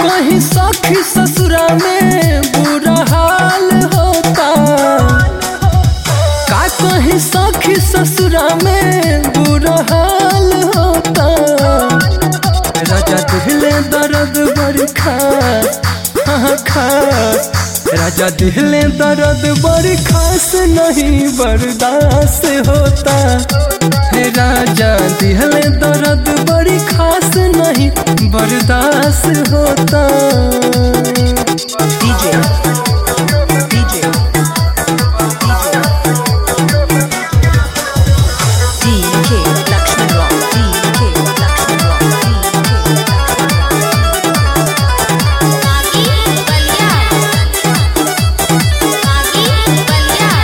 कहीं सखी ससुरा में बुरा हाल होता का कहीं सखी ससुरा में बुरा हाल होता राजा दिहले दर्द बड़ी खास हाँ खास राजा दिहले दर्द बड़ी खास नहीं बर्दाश्त होता हे राजा दिहले दर्द बड़ी खास नहीं बर्दाश्त होता DJ DJ DK Lakshman Rock DK Lakshman Rock आगी बलिया आगी बलिया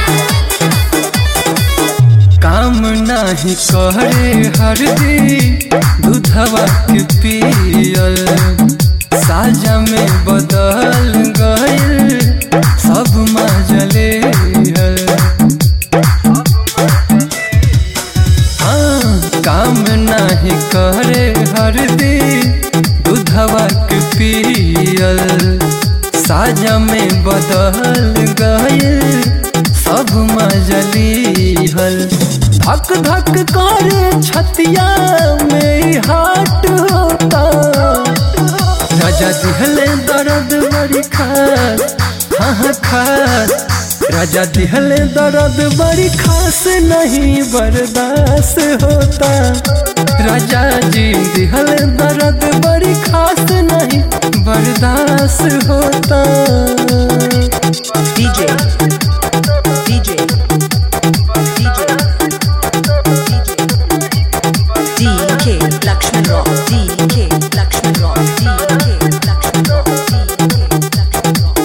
काम नाही करे हरदी दूधवा के पियल साजा में बदल गइल सब मजले हाँ काम नाही करे हरदी दूधवा के पियल साजा में बदल गइल सब मजली हल धक धक करे छतिया में हाट होता राजा दिहले दर्द बड़ी खास हाँ हाँ खास राजा दिहले दर्द बड़ी खास नहीं बर्दाश्त होता राजा जी दिहले दर्द बड़ी खास नहीं बर्दाश्त होता DJ DJ DJ DK Lakshman Rock DK Lakshman Rock DK Lakshman Rock DK Lakshman Rock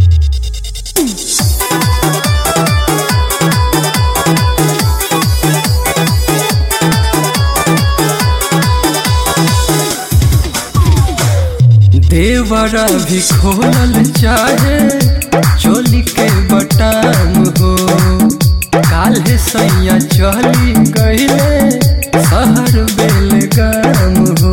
देवरा भी खोलल चाहे चोली के बटाम हो काल्हे सैया चली गईले शहर बेलगाम हो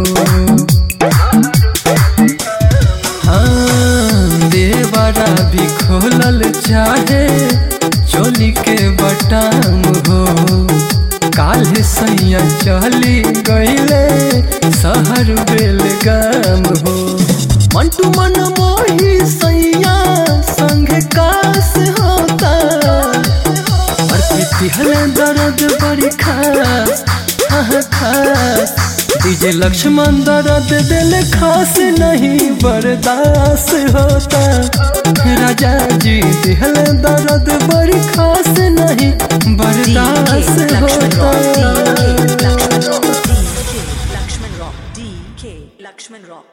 हाँ देवरा भी खोलल चाहे चोली के बटाम हो काल्हे सैया चली गईले शहर बेलगाम हो मंटू मन मोही सैया संग कास होता और पितिहल दर्द बड़ी खास हाँ खास डीजे लक्ष्मण दर्द दिल खास नहीं बर्दाश्त होता राजा जी दिहल दर्द बड़ी खास नहीं DK बर्दाश्त Lakshman Rock होता DK Lakshman Rock DK Lakshman Rock DK Lakshman Rock